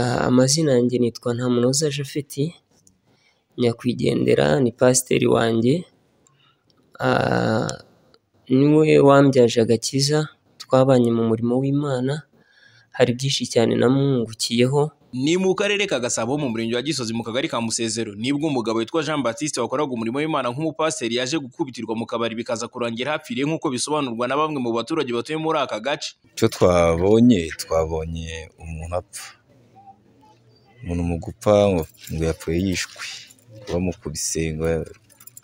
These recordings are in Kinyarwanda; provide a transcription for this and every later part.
Amazina yanjye nitwa Ntamunoza Japhet, nyakwigendera ni pasiteri wanjye, ni we wambyaje agakiza, twabanye mu murimo w'Imana, hari byinshi cyane namwungukiyeho. ni mu karere ka gasabo mu murenge wa gisozi mu kagari ka musezero nibwo umugabo witwa jean baptiste wakoraga umurimo w'imana nk'umupasiteri yaje gukubitirwa mu kabari bikaza kurangira hapfiriye nk'uko bisobanurwa na bamwe mu baturage batuye muri aka gace icyo twabonye twabonye umuntu apfa umuntu mu gupfa ngo yapfuye yishwe bamukubise ngo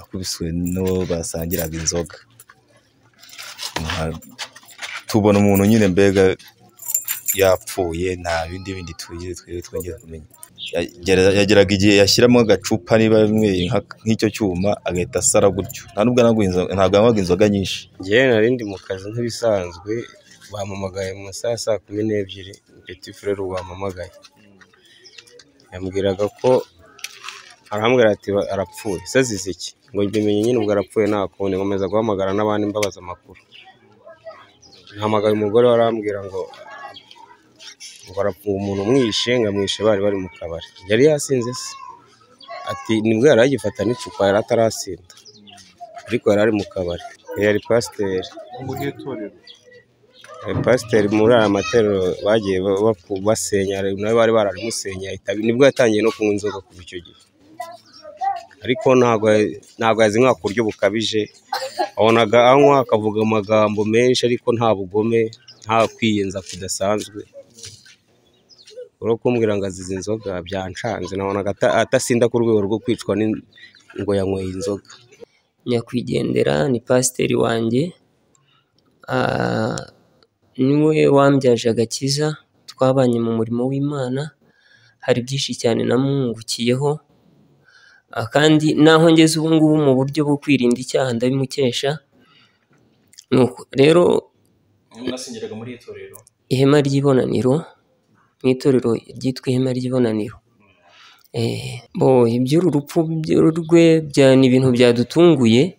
akubiswe n'uwo basangiraga inzoga Nka- tubona umuntu nyine mbega yapfuye nta bindi bindi tugize twebwe twongeye kumenya Yagera- yageraga igihe yashyiramo agacupa niba yanyweye nka- nk'icyo cyuma agahita asara gutyo nta nubwo anywaga inzo- ntabwo anywaga inzoga nyinshi njyewe nari ndi mu kazi nk'ibisanzwe bampamagaye mu saa saa kumi n'ebyiri peti furere wampamagaye yambwiraga ko arambwira ati "Ba- arapfuye se azize iki ngo mbimenye nyine ubwo arapfuye nta kundi nkomeza guhamagara n'abandi mbabaza amakuru nhamagaye umugore we arambwira ngo ngo arapfuye umuntu umwishe ngo amwishe bari bari mu kabari yari yasinze se ati nibwo yari agifata n'icupa yari atarasinda ariko yari ari mu kabari yari pasiteri mu gihe itorero pasiteri muri aya matorero bagiye ba- bapu- basenya nawe bari bararimusenya ahita- nibwo yatangiye no kunywa inzoga kuva icyo gihe ariko ntabwo ya- ntabwo yazinywa ku buryo bukabije wabonaga anywa akavuga amagambo menshi ariko nta bugome nta kwiyenza kudasanzwe uri kumbwira ngo azize inzoga byancanze nabonaga ata- atasinda ku rwego rwo kwicwa n'in- ngo yanyweye inzoga nyakwigendera ni pasiteri wanjye, ni we wambyaje agakiza, twabanye mu murimo w'Imana, hari byinshi cyane namwungukiyeho, Ah, kandi naho ngeze ubu ngubu mu buryo bwo kwirinda icyaha ndabimukesha, Nuko rero mwasengeraga muri iri torero ihema ry'ibonaniro, mu itorero ryitwa ihema ry'ibonaniro. Eh, bo iby'uru rupfu by'uru rwe bya- ni ibintu byadutunguye,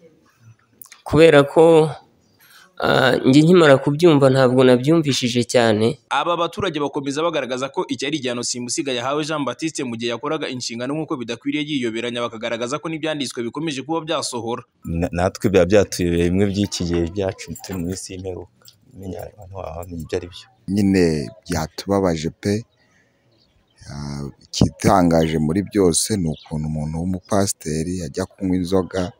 kubera ko ah, njye nkimara kubyumva ntabwo nabyumvishije cyane, aba baturage bakomeza bagaragaza ko iki ari igihano simusiga yahawe jean baptiste mu gihe yakoraga inshingano nk'uko bidakwiriye yiyoberanya bakagaragaza ko n'ibyanditswe bikomeje kuba byasohora Na- natwe biba byatuyobeye bimwe by'iki gihe byacu turi mu isi y'imperuka menya abantu wamenya ibyo ari byo nyine byatubabaje pe Ah, ikitangaje muri byose ni ukuntu umuntu w'umupasiteri ajya kunywa inzoga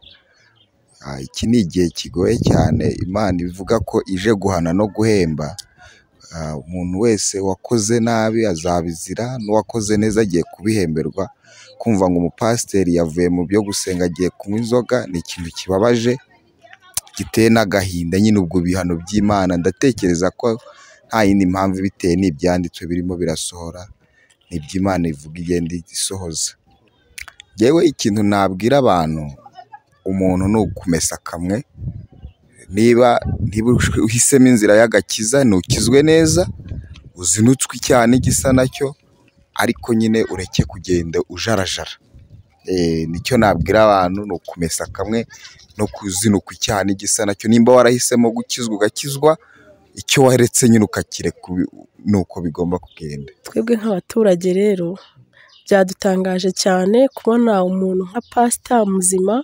Ah, iki ni igihe kigoye cyane imana ivuga ko ije guhana no guhemba Ah, umuntu wese wakoze nabi azabizira n'uwakoze neza agiye kubihemberwa kumva ngo umupasiteri yavuye mu byo gusenga agiye kunywa inzoga ni ikintu kibabaje giteye n'agahinda nyine ubwo bihano by'imana ndatekereza ko nta yindi mpamvu ibiteye ni ibyanditswe birimo birasohora ni iby'imana ivuga igenda isohoza yewe ikintu nabwira abantu umuntu ni ukumesa kamwe niba niba uhisemo inzira y'agakiza ntukizwe neza uzinutswe icyaha n'igisa nacyo ariko nyine ureke kugenda ujarajara Eh, nicyo nabwira abantu ni ukumesa kamwe no kuzinukwa icyaha n'igisa nacyo nimba warahisemo gukizwa ugakizwa icyo waretse nyine ukakireka ubi- ni uko bigomba kugenda twebwe nk'abaturage rero byadutangaje cyane kubona umuntu nka pasita muzima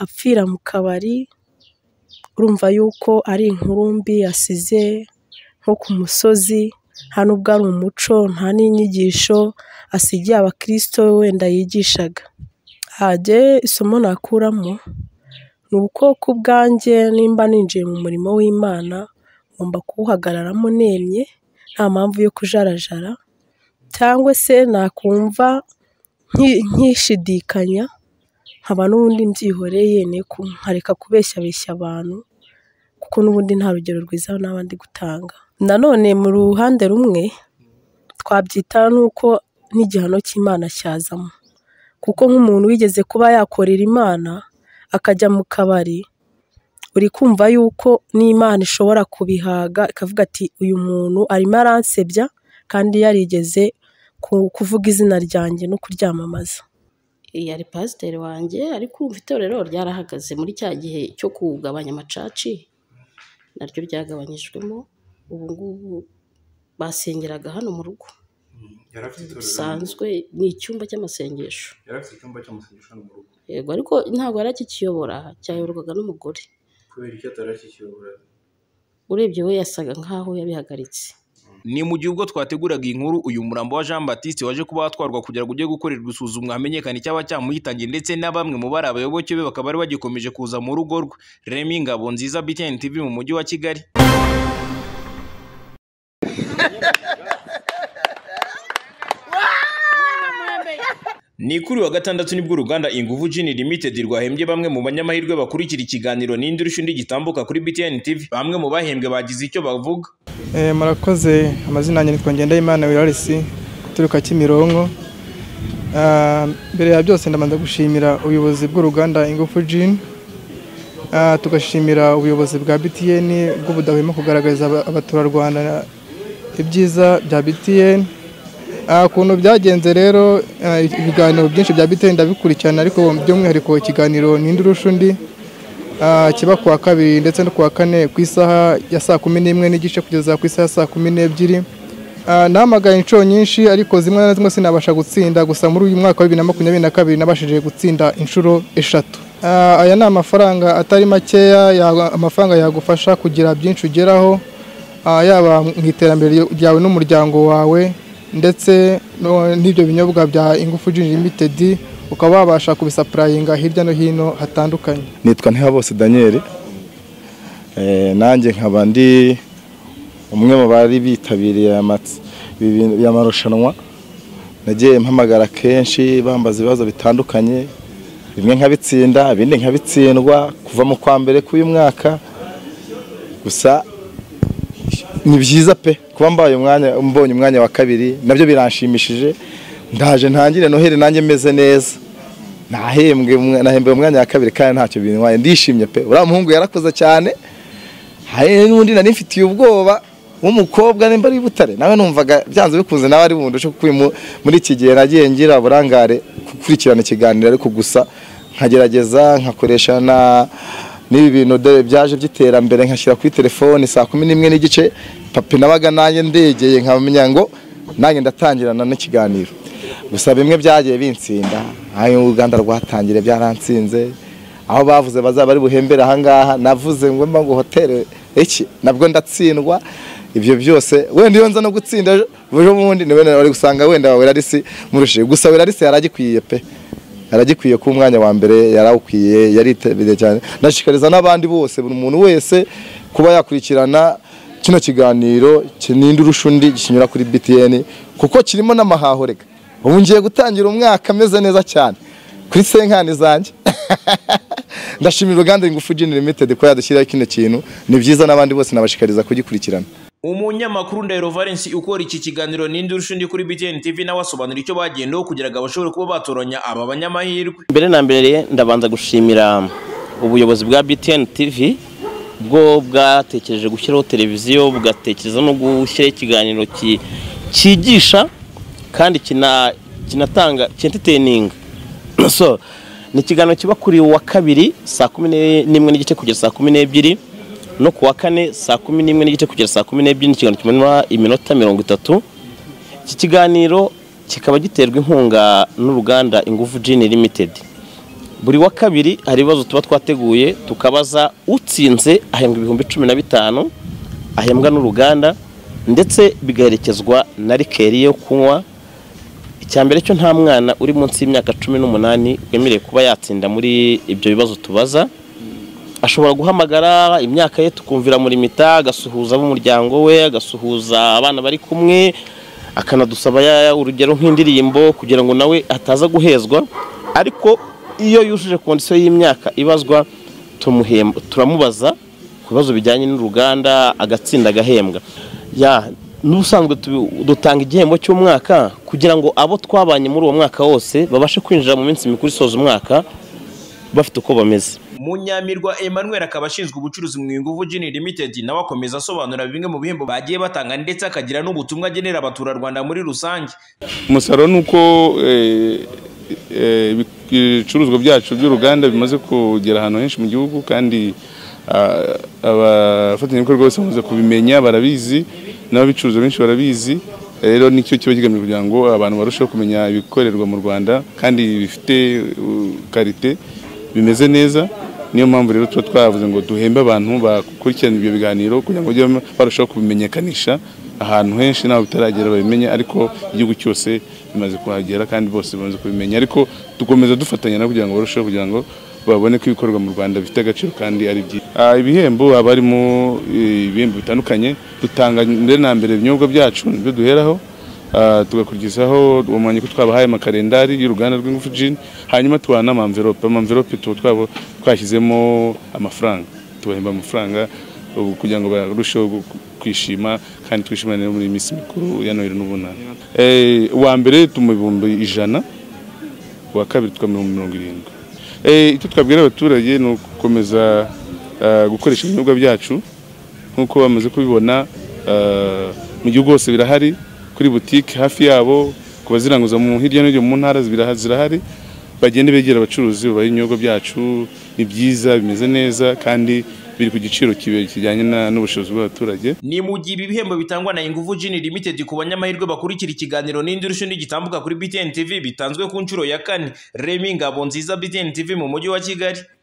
apfira mu kabari urumva yuko ari inkuru mbi yasize nko ku musozi nta n'ubwo ari umuco nta n'inyigisho asigiye abakirisito wenda yigishaga hajye isomo nakuramo ni uko ku bwanjye nimba ninjiye mu murimo w'imana ngomba kuwuhagararamo nemye nta mpamvu yo kujarajara cyangwa se nakumva nki- nkishidikanya nkaba n'ubundi mbyihoreye ne- ku- nkareka kubeshyabeshya abantu kuko n'ubundi nta rugero rwiza naba ndi gutanga nanone mu ruhande rumwe twabyita n'uko n'igihano cy'imana cyazamo kuko nk'umuntu wigeze kuba yakorera imana akajya mu kabari uri kumva yuko n'imana ishobora kubihaga ikavuga ati uyu muntu arimo aransebya kandi yarigeze ku- kuvuga izina ryanjye no kuryamamaza yari pasiteri wanjye ariko kumva itorero ryarahagaze muri cya gihe cyo kugabanya amacaci naryo ryagabanyijwemo ubu ngubu basengeraga hano mu rugo yari afite itorero bisanzwe ni icyumba cy'amasengesho yari afite icyumba cy'amasengesho hano mu rugo yego ariko ntabwo yari akikiyobora cyayoborwaga n'umugore kubera icyo atari akikiyobora urebye we yasaga nk'aho yabihagaritse ni mu gihe ubwo twateguraga iyi nkuru uyu murambo wa Jean Baptiste waje kuba watwarwa kugira ngo ujye gukorerwa isuzumwa hamenyekane icyaba cyamuhitangiye ndetse na bamwe mu bari abayoboke be bakaba bari bagikomeje kuza mu rugo rwe Remy Ngabo nziza BTN TV mu mujyi wa Kigali Ni kuri wa gatandatu nibwo uruganda Inguvu Gin Limited rwahembye bamwe mu banyamahirwe bakurikira ikiganiro n'indi rushundi gitambuka kuri BTN TV bamwe mu bahembwe bagize icyo bavuga Eh, murakoze amazina yanjye nitwa Ngendahimana Wirarisi uturuka Kimironko Ah, mbere ya byose ndabanza gushimira ubuyobozi bw'uruganda Ingufu Gin Ah, tugashimira ubuyobozi bwa BTN bw'ubudahwema kugaragariza aba- abaturarwanda ibyiza bya BTN Ah, ukuntu byagenze rero ah, ibiganiro byinshi bya BTN ndabikurikirana ariko by'umwihariko ikiganiro n'indi urusha undi Ah, kiba kuwa kabiri ndetse no kuwa kane ku isaha ya saa kumi n'imwe n'igice kugeza ku isaha ya saa kumi n'ebyiri Ah, nahamagaye inshuro nyinshi ariko zimwe na zimwe sinabasha gutsinda gusa muri uyu mwaka wa bibiri na makumyabiri na kabiri nabashije gutsinda inshuro eshatu Ah, aya ni amafaranga atari makeya ya- amafaranga yagufasha kugira byinshi ugeraho ah, yaba mu iterambere ryawe n'umuryango wawe ndetse no- n'ibyo binyobwa bya ingufu Gin Limited ukaba wabasha kubisapurayinga hirya no hino hatandukanye nitwa ntihabose daniel Eh, nanjye nkaba ndi umwe mu bari bitabiriye amatsi- ibi bintu- aya marushanwa nagiye mpamagara kenshi bambaza ibibazo bitandukanye bimwe nkabitsinda ibindi nkabitsindwa kuva mu kwa mbere k'uyu mwaka gusa ni byiza pe kuba mbaye umwanya mbonye umwanya wa kabiri nabyo biranshimishije ndaje ntangire noheli nanjye meze neza nahembwe umwe- nahembwe umwanya wa kabiri kandi ntacyo bintwaye ndishimye pe uriya muhungu yarakoze cyane hari n'undi nari mfitiye ubwoba w'umukobwa nimba ari i butare nawe numvaga byanze bikunze nawe ari bundushe kuko uyu mu- muri iki gihe nagiye ngira uburangare gukurikirana ikiganiro ariko gusa nkagerageza nkakoresha na n'ibi bintu dore byaje by'iterambere nkashyira kuri telefone saa kumi n'imwe n'igice papi nabaga nanjye ndegeye nkamenya ngo nanjye ndatangirana n'ikiganiro gusa bimwe byagiye binsinda aho uruganda rwatangire byaransinze aho bavuze bazaba bari buhembere ahangaha navuze ngo mba ngo hoteli iki nabwo ndatsindwa ibyo byose wenda iyo nza no gutsinda ejo ejo bundi ni wenda bari gusanga wenda werarisi murushije gusa werarisi yaragikwiye pe yaragikwiye ko umwanya wa mbere yarawukwiye yaritabiriye cyane ndashikariza n'abandi bose buri muntu wese kuba yakurikirana kino kiganiro kinindi urusha undi kinyura kuri BTN kuko kirimo n'amahaho rega ubu ngiye gutangira umwaka ameze neza cyane kuri senkani zanjye ndashimira uruganda ingufu Gin Limited ko yadushyiraho kino kintu ni byiza n'abandi bose nabashishikariza kugikurikirana umunyamakuru ndahiro valence ukora iki kiganiro n'indi rushundi kuri btn tv nawe asobanura icyo bagendaho kugira ngo abashobore kuba batoranya aba banyamahirwe mbere na mbere ndabanza gushimira ubuyobozi bwa BTN TV bwo bwatekereje gushyiraho televiziyo bugatekereza no gushyiraho ikiganiro ki- cyigisha kandi kina- kinatanga cyentiteyininga so ni ikiganiro kiba kuri wa kabiri saa kumi ne- n'imwe n'igice kugeza saa kumi n'ebyiri no ku wa kane saa kumi n'imwe n'igice kugera saa kumi n'ebyiri ni ikiganiro kimanura iminota mirongo itatu iki kiganiro kikaba giterwa inkunga n'uruganda ingufu Gin Limited buri wa kabiri hari ibibazo tuba twateguye tukabaza utsinze ahembwa ibihumbi cumi na bitanu ahembwa n'uruganda ndetse bigaherekezwa na rikeri yo kunywa icya mbere cyo nta mwana uri munsi y'imyaka cumi n'umunani wemerewe kuba yatsinda muri ibyo bibazo tubaza ashobora guhamagara imyaka ye tukumvira muri mita agasuhuza ab'umuryango we agasuhuza abana bari kumwe akanadusaba ya- urugero nk'indirimbo kugira ngo nawe ataza guhezwa ariko iyo yujuje kondisiyo y'imyaka ibazwa tumuhemba turamubaza ku bibazo bijyanye n'uruganda agatsinda agahembwa ya n'ubusanzwe tu- dutanga igihembo cy'umwaka kugira ngo abo twabanye muri uwo mwaka wose babashe kwinjira mu minsi mikuru isoza umwaka bafite uko bameze munyamirwa emmanuel akaba ashinzwe ubucuruzi mu ingufu gin limited nawe akomeza asobanura bimwe mu bihembo bagiye batanga ndetse akagira n'ubutumwa agenera abaturarwanda muri rusange umusaruro ni uko eh, eh, ibicuruzwa byacu by'uruganda bimaze kugera ahantu henshi mu gihugu kandi ah, abafatanyabikorwa bose bamaze kubimenya barabizi n'ababicuruza benshi barabizi rero nicyo kiba kigamije kugira ngo abantu barusheho kumenya ibikorerwa mu rwanda kandi bifite uh, karite bimeze neza niyo mpamvu rero tuba twavuze ngo duhembe abantu bakurikirana ibyo biganiro kugira ngo bajye barushaho kubimenyekanisha ahantu henshi ntabwo bitaragera babimenye ariko igihugu cyose bimaze kuhagera kandi bose bamaze kubimenya ariko dukomeza dufatanya nabo kugira ngo barusheho kugira ngo babone ko ibikorwa mu rwanda bifite agaciro kandi ari byiza Ah, ibihembo haba harimo eh, ibihembo bitandukanye dutanga mbere na mbere ibinyobwa byacu nibyo duheraho Ah, tugakurikizaho uwo mwanya ko twabahaye amakarendari y'uruganda rw'ingufu jini hanyuma tubaha n'amamverope amamverope tuba twaba twashyizemo amafaranga tubahemba amafaranga ubu kugira ngo barusheho gu- kwishima kandi twishimane muri iyi minsi mikuru ya noheli n'ubunani Eh, uwa mbere tumuha ibihumbi ijana uwa kabiri tukamuha ibihumbi mirongo irindwi Eh, icyo twabwira abaturage ni ugukomeza ah, gukoresha ibinyobwa byacu nk'uko bamaze kubibona ah, mu gihugu hose birahari kuri butike hafi yabo ku baziranguza mu hirya no hino mu ntara zibiraha- zirahari bagende begera abacuruzi babaha ibinyobwa byacu ni byiza bimeze neza kandi biri ku giciro kibe- kijyanye na- n'ubushobozi bw'abaturage ni mu gihe ibi bihembo bitangwa na ingufu Gin Limited ku banyamahirwe bakurikira ikiganiro n'indurusho n'igitambuka kuri BTN TV bitanzwe ku nshuro ya kane Remy Ngabonziza BTN TV mu mujyi wa Kigali